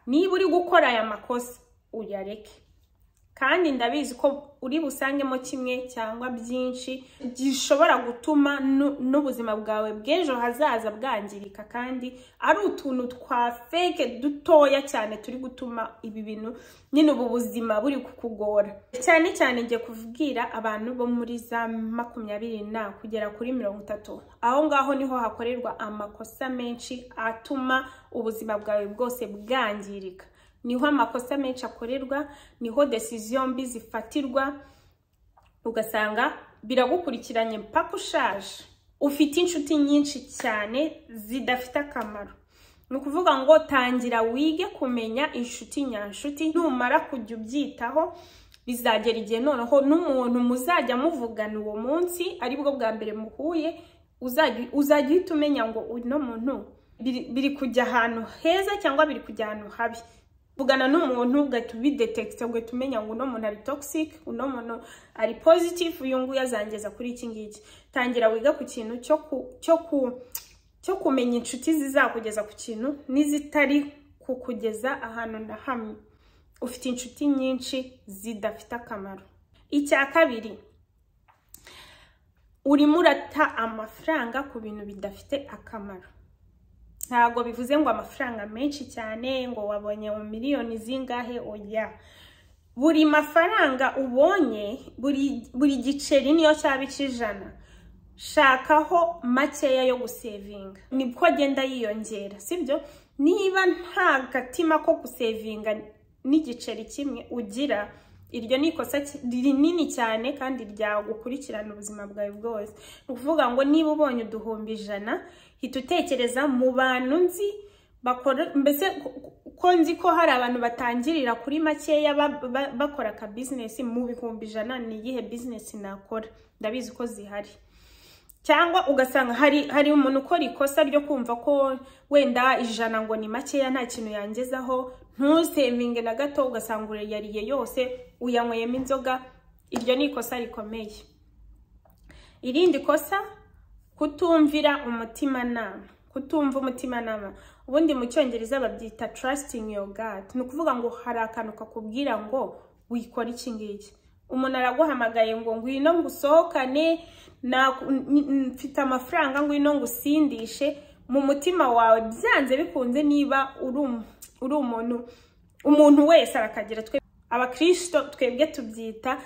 niba uri gukora aya makosa uyareke kandi ndabizi ko uri busangemo kimwe cyangwa byinshi gishobora gutuma nu- n'ubuzima bwawe bw'ejo hazaza bwangirika kandi ari utuntu twa feke dutoya cyane turi gutuma ibi bintu nyine ubu buzima buri kukugora cyane cyane ngiye kubwira abantu bo muri za makumyabiri na kugera kuri mirongo itatu aho ngaho niho hakorerwa amakosa menshi atuma ubuzima bwawe bwose bwangirika niho amakosa menshi akorerwa niho desiziyo mbi zifatirwa ugasanga biragukurikiranye mpaka ushaje ufite inshuti nyinshi cyane zidafite akamaro ni ukuvuga ngo tangira wige kumenya inshuti nyanshuti numara kujya ubyitaho bizagera igihe noneho n'umuntu muzajya muvugana uwo munsi aribwo bwa mbere muhuye uzajya uzajya uhita umenya ngo uno muntu biri- biri kujya ahantu heza cyangwa biri kujya ahantu habi uvugana n'umuntu ugahita ubidetekita ugahita umenya ngo uno muntu ari toxic uno muntu ari positive uyu nguyu azangeza kuri iki ngiki tangira wiga ku kintu cyo ku cyo ku cyo kumenya inshuti zizakugeza ku kintu n'izitari kukugeza ahantu na hamwe ufite inshuti nyinshi zidafite akamaro icya kabiri urimo urata amafaranga ku bintu bidafite akamaro ntabwo bivuze ngo amafaranga menshi cyane ngo wabonye mu miliyoni zingahe oya buri mafaranga ubonye buri buri giceri niyo cyaba icy'ijana shakaho makeya yo gusevinga nibwo agenda yiyongera sibyo niba nta gatima ko gusevinga n'igiceri kimwe ugira iryo ni ikosa ki- rinini cyane kandi ryagukurikirana ubuzima bwawe bwose ni ukuvuga ngo niba ubonye uduhumbi ijana hita utekereza mu bantu nzi bakora mbese ko- ko nzi ko hari abantu batangirira kuri makeya ba- ba- bakora aka bizinesi mu bihumbi ijana ni iyihe bizinesi nakora ndabizi ko zihari cyangwa ugasanga hari hari umuntu ukora ikosa ryo kumva ko wenda ijana ngo ni makeya nta kintu yangezaho ntusevinge na gato ugasanga urayariye yose uyanyweyemo inzoga iryo ni ikosa rikomeye irindi kosa kutumvira umutimanama kutumva umutimanama ubundi mu cyongereza babyita trusting your gut ni ukuvuga ngo hari akantu kakubwira ngo wikora iki ngiki umuntu araguhamagaye ngo ngwino ngusohokane na- n- n- mfite amafaranga ngwino ngusindishe mu mutima wawe byanze bikunze niba uri um- uri umuntu umuntu wese arakagira twe abakirisito twebwe tubyita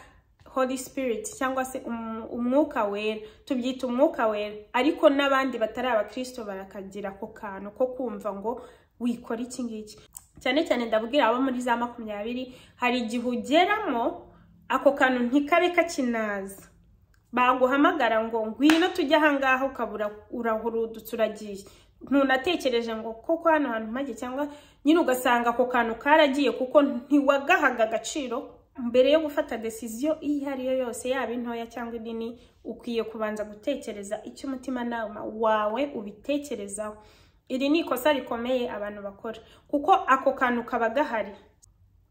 holy spirit cyangwa se um- umwuka wera tubyita umwuka wera ariko n'abandi batari abakirisito barakagira ako kantu ko kumva ngo wikora iki ngiki cyane cyane ndabwira abo muri za makumyabiri hari igihe ugeramo ako kantu ntikabe kakinaza baguhamagara ngo ngwino tujye ahangaha ukabura urahurudutse uragiye ntunatekereje ngo koko hano hantu mpajye cyangwa nyine ugasanga ako kantu karagiye kuko ntiwagahaga agaciro mbere yo gufata desiziyo iyo ari yo yose yaba intoya cyangwa inini ukwiye kubanza gutekereza icyo umutimanama wawe ubitekerezaho iri ni ikosa rikomeye abantu bakora kuko ako kantu kaba gahari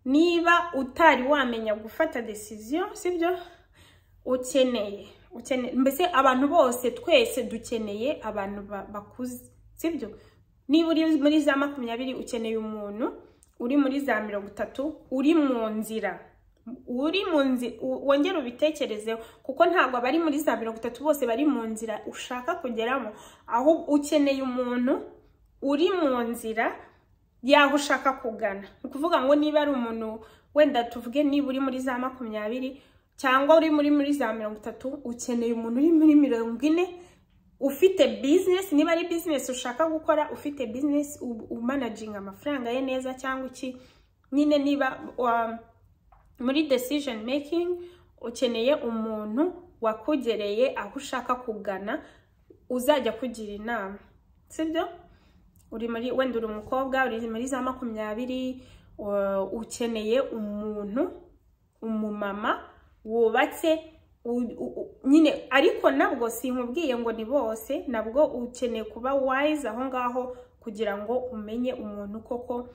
niba utari wamenya gufata desiziyo sibyo ukeneye ukeneye mbese abantu bose twese dukeneye abantu ba- bakuze sibyo niba uri muri za makumyabiri ukeneye umuntu uri muri za mirongo itatu uri mu nzira uri mu nzira wongere ubitekerezeho kuko ntabwo abari muri za mirongo itatu bose bari mu nzira ushaka kugeramo aho ukeneye umuntu uri mu nzira yaho ushaka kugana ni ukuvuga ngo niba ari umuntu wenda tuvuge niba uri muri za makumyabiri cyangwa uri muri muri za mirongo itatu ukeneye umuntu uri muri mirongo ine ufite bizinesi niba ari bizinesi ushaka gukora ufite bizinesi umanaginga amafaranga ye neza cyangwa iki nyine niba wa- muri decision making ukeneye umuntu wakugereye aho ushaka kugana uzajya kugira inama sibyo uri muri wenda uri umukobwa uri muri za makumyabiri u- ukeneye umuntu umumama wubatse u- u- u- nyine ariko nabwo sinkubwiye ngo ni bose nabwo ukeneye kuba wise aho ngaho kugira ngo umenye umuntu koko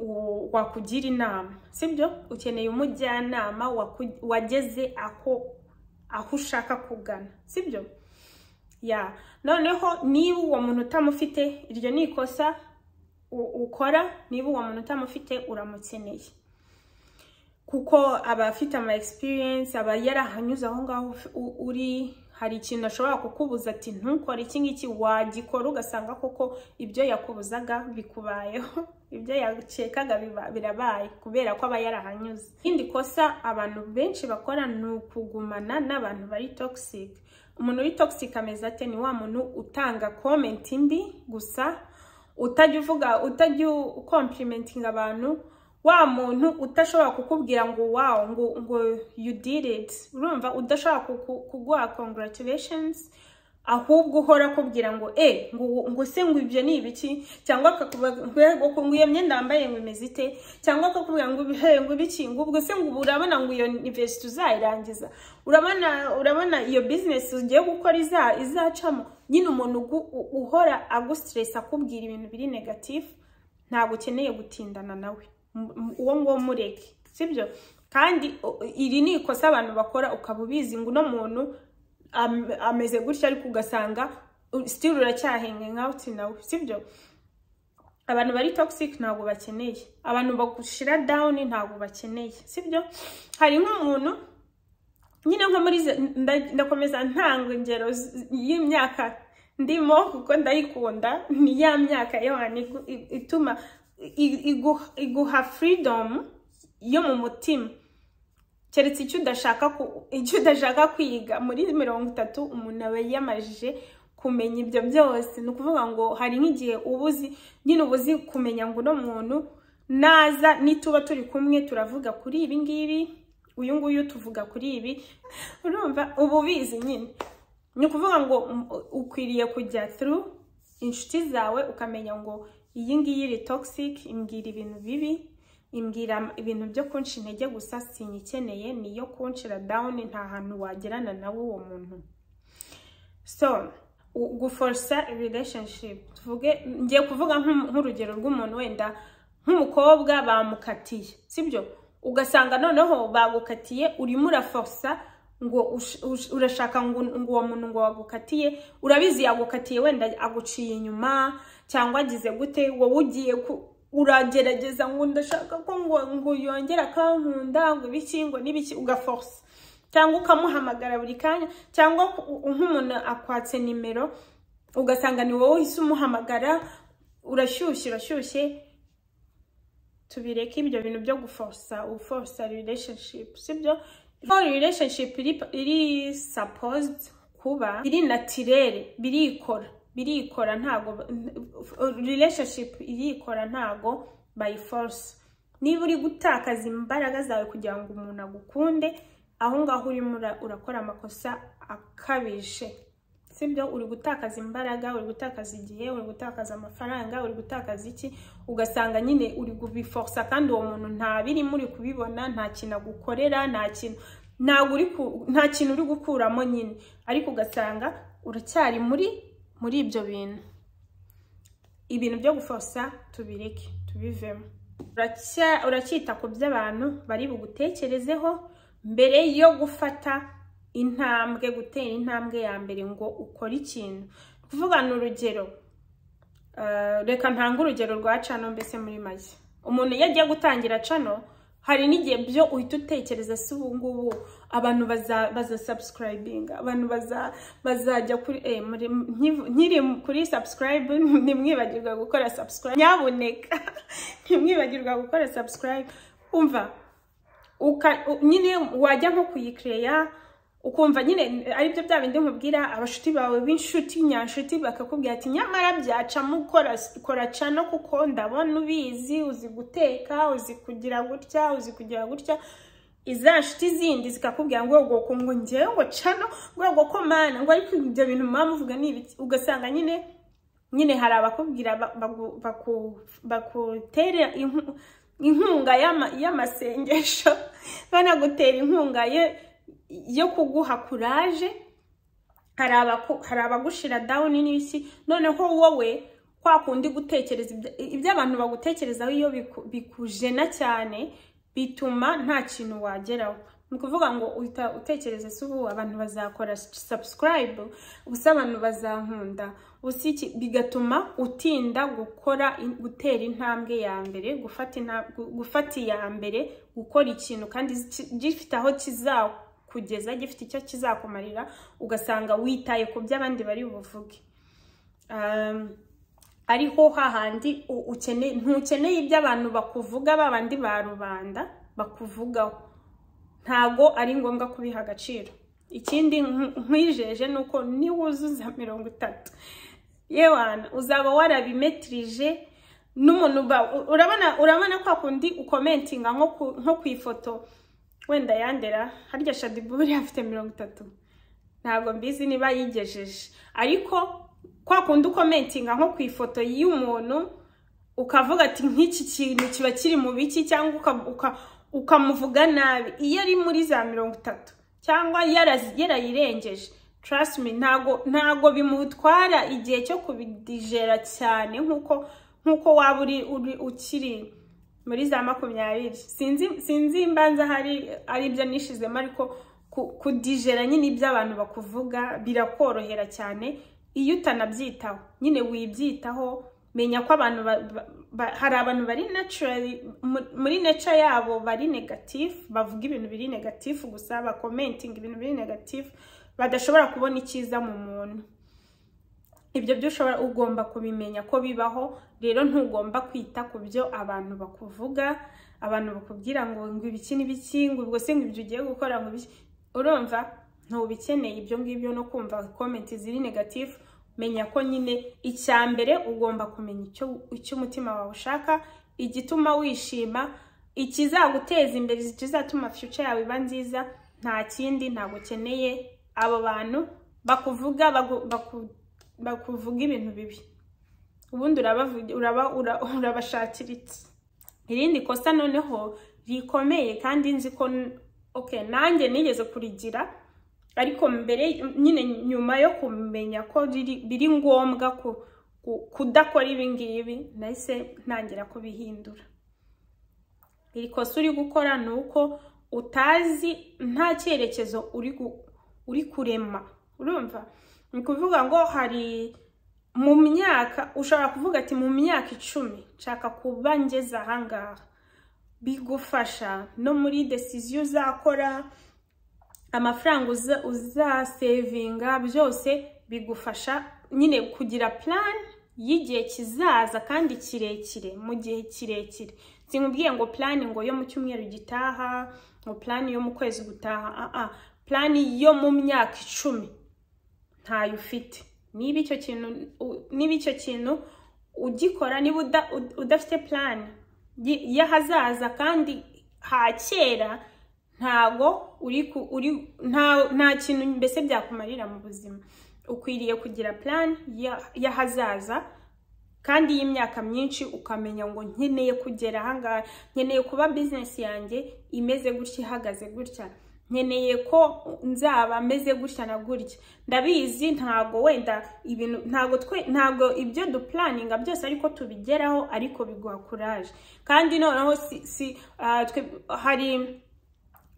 u- wakugira inama sibyo ukeneye umujyanama waku- wageze ako aho ushaka kugana sibyo ya noneho niba uwo muntu utamufite iryo ni ikosa ukora niba uwo muntu utamufite uramukeneye kuko aba afite ama egisipiriyensi aba yarahanyuze aho ngaho uri hari ikintu ashobora kukubuza ati ntukore iki ngiki wagikora ugasanga koko ibyo yakubuzaga bikubayeho ibyo yakekaga birabaye kubera ko aba yarahanyuze ikindi kosa abantu benshi bakora ni ukugumana n'abantu bari togisike umuntu uri togisike ameze ate ni wa muntu utanga komenti mbi gusa utajya uvuga utajya ukomplimentinga abantu wa muntu utashobora kukubwira ngo wow ngo ngo you did it urumva udashobora kuguha congratulations ahubwo uhora akubwira ngo e ngo se ngo ibyo ni ibiki cyangwa akakubwira ngo iyo myenda wambaye ngo imeze ite cyangwa akakubwira ngo he ngo ibiki ngo ubwo se ngo urabona ngo iyo investi uzayirangiza urabona urabona iyo bizinesi ugiye gukora izacamo nyine umuntu uhora agusitiresi akubwira ibintu biri negatifu ntabwo ukeneye gutindana nawe uwo nguwo mureke sibyo kandi iri ni ikosa abantu bakora ukaba ubizi ngo uno muntu ameze gutya ariko ugasanga sitiri uracyahenge nkawe uti nawe sibyo abantu bari togisike ntabwo bakeneye abantu bagushyira dawuni ntabwo bakeneye sibyo hari nk'umuntu nyine nko muri ndakomeza ntanga ingero y'imyaka ndimo kuko ndayikunda ni ya myaka yohani ituma iguha furidomu yo mu mutima keretse icyo udashaka kwiga muri mirongo itatu umuntu aba yiyamajije kumenya ibyo byose ni ukuvuga ngo hari nk'igihe uba uzi nyine uba uzi kumenya ngo uno muntu naza nituba turi kumwe turavuga kuri ibi ngibi uyu nguyu tuvuga kuri ibi urumva uba ubizi nyine ni ukuvuga ngo ukwiriye kujya turu inshuti zawe ukamenya ngo iyi ngiyi iri togisike imbwira ibintu bibi imbwira ibintu byo kunshi intege gusa sinyikeneye niyo kunshira dawuni nta hantu wagerana nawe uwo muntu so guforosa rileshinshipu tuvuge ngiye kuvuga nk'urugero rw'umuntu wenda nk'umukobwa bamukatiye sibyo ugasanga noneho bagukatiye urimo uraforosa ngo urashaka ngo uwo muntu ngo wagukatiye urabizi yagukatiye wenda aguciye inyuma cyangwa agize gute wowe ugiye uragerageza ngo ndashaka ko ngo ngo yongere akankunda ngo ibiki ngo n'ibiki ugaforosa cyangwa ukamuhamagara buri kanya cyangwa nk'umuntu akwatse nimero ugasanga ni wowe uhise umuhamagara urashyushye urashyushye tubireke ibyo bintu byo guforosa uforosa rileshinshipu sibyo all relationship iri supposed kuba iri natirere birikora birikora ntago relationship irikora ntago by force niba uri gutakaza imbaraga zawe kugira ngo umuntu agukunde aho ngaho urimo urakora amakosa akabije sibyo uri gutakaza imbaraga uri gutakaza igihe uri gutakaza amafaranga uri gutakaza iki ugasanga nyine uri kubiforsa kandi uwo muntu nta birimo uri kubibona nta kintu agukorera nta kintu nta kintu uri gukuramo nyine ariko ugasanga uracyari muri muri ibyo bintu ibintu byo guforsa tubireke tubivemo uracyita ku by'abantu bari bugutekerezeho mbere yo gufata intambwe gutera intambwe ya mbere ngo ukore ikintu kuvuga ni urugero reka ntange urugero rwa cano mbese muri make umuntu iyo agiye gutangira cano hari n'igihe byo uhita utekereza si ubu ngubu abantu baza sabusikarayibiga abantu bazajya kuri nkiri kuri sabusikarayibu ntimwibagirwa gukora sabusikarayibu nyaboneka ntimwibagirwa gukora sabusikarayibu umva nyine wajya nko kuyikereya ukumva nyine aribyo bya bindi nkubwira abashuti bawe b'inshuti nyanshuti bakakubwira ati nyamara byacamo ukora cano kuko ndabona ubizi uzi guteka uzi kugira gutya uzi kugira gutya iza nshuti zindi zikakubwira ngo ubwoko ngo ngewe ngo cano ubwoko ko mana ngo ariko ibyo bintu muba muvuga ni ibiki ugasanga nyine nyine hari abakubwira bakutera inkunga y'amasengesho banagutera inkunga ye yo kuguha kuraje hari abagushira dawuni n'isi noneho wowe kwa kundi gutekereza ibyo abantu bagutekerezaho iyo bikujena cyane bituma nta kintu wageraho ni ukuvuga ngo uhita utekereza se ubu abantu bazakora subscribe ubusa abantu bazankunda ubusa iki bigatuma utinda gukora in- gutera intambwe ya mbere gufata inta- gu- gufata iya mbere gukora ikintu kandi ki- gifite aho kizakugeza gifite icyo kizakumarira ugasanga witaye ku byo abandi bari buvuge Um, ariho hahandi u- ukene- ntukeneye ibyo abantu bakuvuga babandi ba rubanda bakuvugaho ntago ari ngombwa kubiha agaciro ikindi nk- nkwijeje ni uko niwuzuza mirongo itatu yewana uzaba warabimetirije n'umuntu ba- u- urabona urabona kwa kundi ukomentinga nko ku- nko ku ifoto wenda yandera harya shadiburi afite mirongo itatu ntabwo mbizi niba yigejeje ariko kwa kundi ukomentinga nko ku ifoto y'umuntu ukavuga ati nk'iki kintu kiba kiri mu biki cyangwa uka- uka- ukamuvuga nabi iyo ari muri za mirongo itatu cyangwa yarazi- yarayirengeje trust me ntago ntago bimutwara igihe cyo kubidijera cyane nk'uko nk'uko waba uri uri- ukiri muri za makumyabiri sinzi sinzi imbanza hari ari ibyo nishizemo ariko ku- kudijera nyine ibyo abantu bakuvuga birakorohera cyane iyo utanabyitaho nyine wibyitaho menya ko abantu ba- ba- ba- hari abantu bari naturally mu- muri nature yabo bari negative bavuga ibintu biri negative gusa bakomentinga ibintu biri negative badashobora kubona icyiza mu muntu ibyo byo ushobora ugomba kubimenya ko bibaho rero ntugomba kwita ku byo abantu bakuvuga abantu bakubwira ngo ngo ibiki n'ibiki ngo ubwo se ngo ibyo ugiye gukora ngo ibiki urumva ntubikeneye ibyo ngibyo no kumva komenti ziri negatifu menya ko nyine icya mbere ugomba kumenya icyo icyo umutima wawe ushaka igituma wishima ikizaguteza imbere ikizatuma fiyuca yawe iba nziza nta kindi ntabwo ukeneye abo bantu bakuvuga bagu- baku- bakuvuga ibintu bibi ubundi urabavugi- uraba- ura- urabashakira iki irindi kosa noneho rikomeye kandi nzi ko n- okay nanjye nigeze kurigira ariko mbere nyine nyuma yo kumenya ko riri- biri ngombwa ku- ku- kudakora ibi ngibi nahise ntangira kubihindura iri kosa uri gukora ni uko utazi nta cyerekezo uri gu- uri kurema urumva ni ukuvuga ngo hari mu myaka ushobora kuvuga ati mu myaka icumi nshaka kuba ngeze ahangaha bigufasha no muri desiziyo uzakora amafaranga uza- uzasevinga byose bigufasha nyine kugira plan y'igihe kizaza kandi kirekire mu gihe kirekire sinkubwiye ngo plan ngo yo mu cyumweru gitaha ngo plan yo mu kwezi gutaha ah ah plan yo mu myaka icumi ntayo ufite niba icyo kintu u- niba icyo kintu ugikora niba uda- ud- udafite plan y- y'ahazaza kandi hakera ntago uri ku uri nta nta kintu mbese byakumarira mu buzima ukwiriye kugira plan ya- y'ahazaza kandi y'imyaka myinshi ukamenya ngo nkeneye kugera ahangaha nkeneye kuba bizinesi yanjye imeze gutya ihagaze gutya nkeneye ko nzaba meze gutya na gutya ndabizi ntago wenda ibintu ntago twe ntago ibyo dupulaninga byose ariko tubigeraho ariko biguha kuraje kandi noneho si, si, ah, twe, hari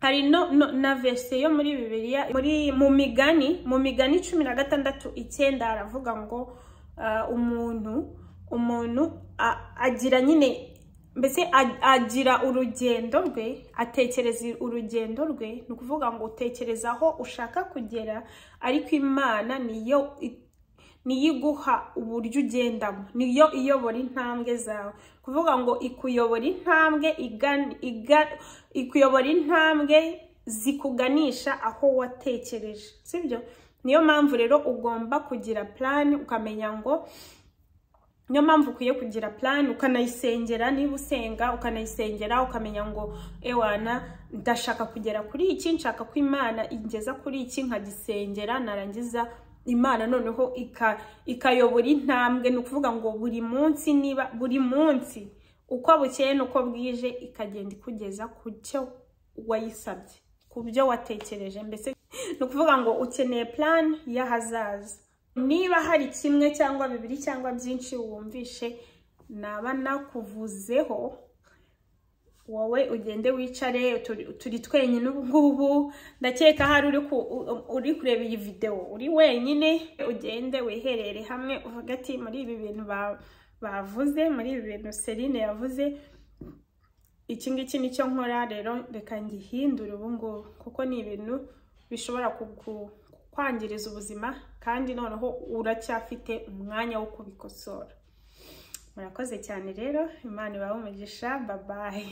hari no, no, na verse yo muri bibiliya muri mu migani mu migani cumi na gatandatu icyenda haravuga ngo ah, umuntu umuntu a- agira nyine mbese a- agira urugendo rwe atekereza urugendo rwe ni ukuvuga ngo utekereza aho ushaka kugera ariko imana niyo i- niyo iguha uburyo ugendamo niyo iyobora intambwe zawe kuvuga ngo ikuyobora intambwe igan- iga- ikuyobora intambwe zikuganisha aho watekereje sibyo niyo mpamvu rero ugomba kugira plan ukamenya ngo niyo mpamvu ukwiye kugira plan ukanayisengera niba usenga ukanayisengera ukamenya ngo ewana ndashaka kugera kuri iki nshaka ko imana ingeza kuri iki nkagisengera narangiza imana noneho ika- ikayobora intambwe ni ukuvuga ngo buri munsi niba buri munsi uko bukeye n'uko bwije ikagenda ikugeza ku cyo wayisabye ku byo watekereje mbese ni ukuvuga ngo ukeneye plan y'ahazaza niba hari kimwe cyangwa bibiri cyangwa byinshi wumvishe naba nakuvuzeho wowe ugende wicare turi- turi twenyine ubu ngubu ndakeka hari uri ku- u- uri kureba iyi videwo uri wenyine ugende wiherere hamwe uvuge ati muri ibi bintu ba- bavuze muri ibi bintu serine yavuze iki ngiki nicyo nkora rero reka ngihindure ubu ngubu kuko ni ibintu bishobora kuku- kwangiriza ubuzima kandi noneho uracyafite umwanya wo kubikosora murakoze cyane rero imana ibahe umugisha babaye